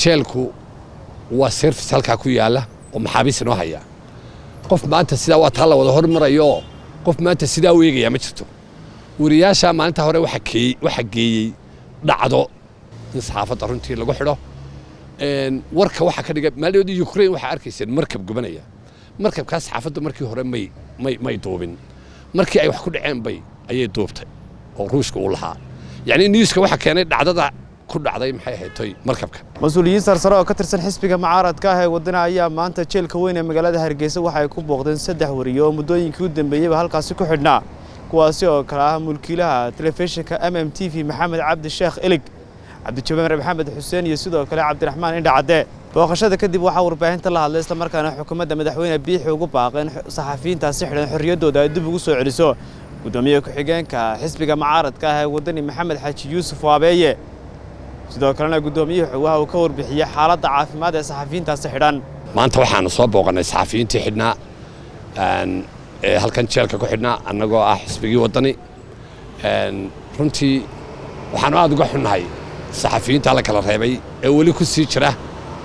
jeelku waa service halkaa ku yaalla oo maxaabiis inoo haya qof maanta sidaa waa taa la wada hormarayo qof maanta sidaa u eegayaa ma jirto wariyaasha maalinta hore waxaa geeyey dhacdo in saxaafadda runtii lagu xidho warka waxaa ka dhiga maaldoodii ukrain waxaa arkayseen markab gubanaya markabkaas saxaafaddu markii hore may may may duubin markii ay wax ku dhaceen bay ayay duubtay oo ruushka uu lahaa yacni newska waxaa keenay dhacdada ku dhacday maxay ahayd toy markabka mas-uuliyiin sarsare oo ka tirsan xisbiga mucaaradka ah ee waddana ayaa maanta jeelka weyn ee magaalada hargeysa waxa ay ku booqdeen saddex wariye oo muddooyinkii u dambeeyeyba halkaasi ku xidhnaa kuwaasi oo kale ah mulkiilaha telefishinka m m t v maxamed cabdi sheekh ilig cabdijabaar maxamed xuseen iyo sidoo kale cabdiraxmaan indha cadde booqashada kadib waxaa warbaahinta la hadlay islamarkaana xukuumadda madaxweyne biixi ugu baaqeen saxafiyiintaasi xidhan xorriyaddooda ay dib ugu soo celiso guddoomiye ku-xigeenka xisbiga mucaaradka ah ee waddani maxamed xaaji yuusuf waabeeye sidoo kalena guddoomiyuhu waxa uu ka warbixiyey xaaladda caafimaad ee saxafiyiintaasi xidhan maanta waxaanu soo booqannay saxafiyiintii xidhnaa ee halkan jeelka ku xidhnaa annagoo ah xisbigii waddani runtii waxaanu aad uga xunnahay saxafiyiinta la kala reebay ee weli ku sii jira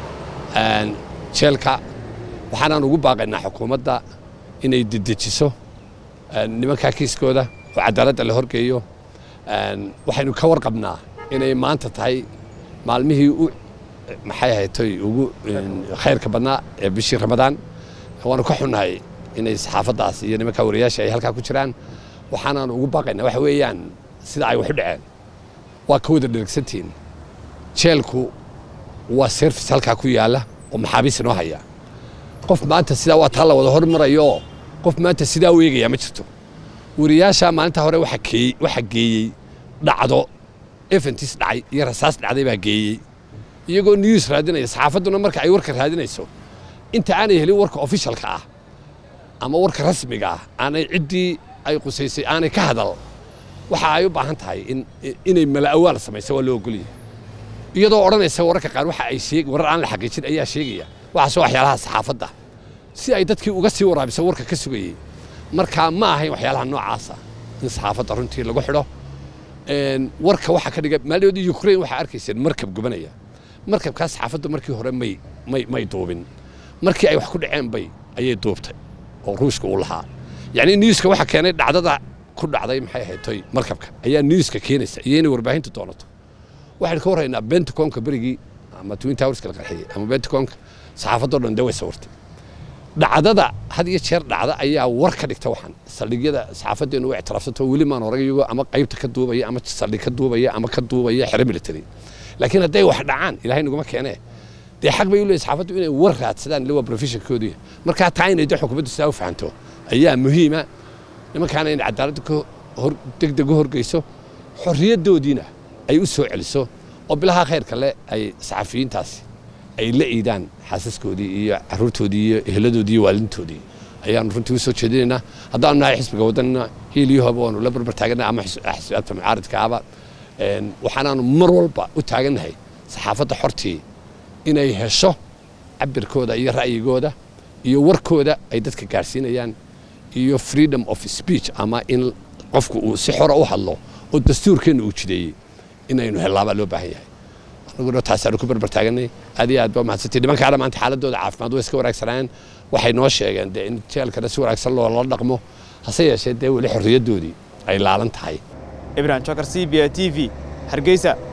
jeelka waxaanaan ugu baaqaynaa xukuumadda inay dedejiso nimankaa kiiskooda oo cadaaladda la horgeeyo waxaynu ka warqabnaa inay maanta tahay maalmihii u maxay ahaytoy ugu khayrka badnaa ee bishii ramadaan waanu ka xunnahay inay saxaafaddaas iyo nimankaa wariyaasha ay halkaa ku jiraan waxaanaan ugu baaqaynaa waxa weeyaan sida ay wax u dhaceen waa ka wada dhergsantihiin jeelku waa service halkaa ku yaalla oo maxaabiis inoo haya qof maanta sidaa waa taa la wada hormarayo qof maanta sidaa u eegayaa ma jirto wariyaasha maalinta hore waxaa geeyey dhacdo eventis dhacay iyo rasaas dhacday baa geeyey iyagoo news raadinaya saxaafadduna marka ay warka raadinayso inta aanay helin warka ofishalka ah ama warka rasmiga ah aanay ciddii ay qusaysay aanay ka hadal waxa ay u baahan tahay inay mala'awaal samayso waa loo ogolyahay iyadoo odhanaysa wararka qaar waxa ay sheeg warar aan la xaqiijin ayaa sheegaya waxaasoo waxyaalaha saxaafadda si ay dadkii uga sii waraabiso warka ka sugayey markaa ma ahayn waxyaalaha noocaasa in saxaafadda runtii lagu xidho warka waxaa ka dhiga maaldoodii ukrain waxaa arkayseen markab gubanaya markabkaas saxaafaddu markii hore may may may duubin markii ay wax ku dhaceen bay ayay duubtay oo ruushka uu lahaa yacni newska waxaa keenay dhacdada ku dhacday maxay ahayd toy markabka ayaa newska keenaysa iyo inay warbaahintu doonato waxaynu ka warraynaa bentaconka berigii ama twin towerska la qarxiyey ama bentaconka saxaafaddoo dhan dee way sawirtay dhacdada had iyo jeer dhacda ayaa war ka dhigta waxaan saldhigyada saxaafaddeenu u ictiraafsanto weli maan horag iyagoo ama qaybta ka duubaya ama saldhig ka duubaya ama ka duubaya xero military laakiin hadday wax dhacaan ilaahay naguma keenee dee xaq bay u leeyihin saxaafaddu inay war raadsadaan ille waa professionkoodii markaa taa inay dee xukuumaddu sidaa u fahanto ayaa muhiima nimankaana inay cadaaladda degdeg u horgeyso xorriyaddoodiina ay u soo celiso oo bilaha khayrka le ay saxafiyiintaasi ay la iidaan xaasaskoodii iyo caruurtoodii iyo eheladoodii iyo waalidintoodii ayaanu runtii u soo jeedinaynaa haddaanu nahay xisbiga waddanina hiiliyahoba waanu la barbar taagannahay ama xisbiyaadka mucaaradka ahba waxaanaanu mar walba u taagannahay saxaafadda xortii inay hesho cabirkooda iyo ra'yigooda iyo warkooda ay dadka gaadhsiinayaan iyo freedom of speech ama in qofku uu si xora u hadlo oo dastuurkeenna uu jideeyey inaynu hellaabaa loo baahan yahay anaguna taasaanu ku barbar taaganay aad iyo aad baa mahadsantay nimankaana maanta xaaladooda caafimaad way iska wanaagsanayeen waxay noo sheegeen dee in jeelkana si wanaagsan loola dhaqmo hase yeeshee dee weli xorriyaddoodii ay laalan tahay ibrahim jokar c b a t v hargeysa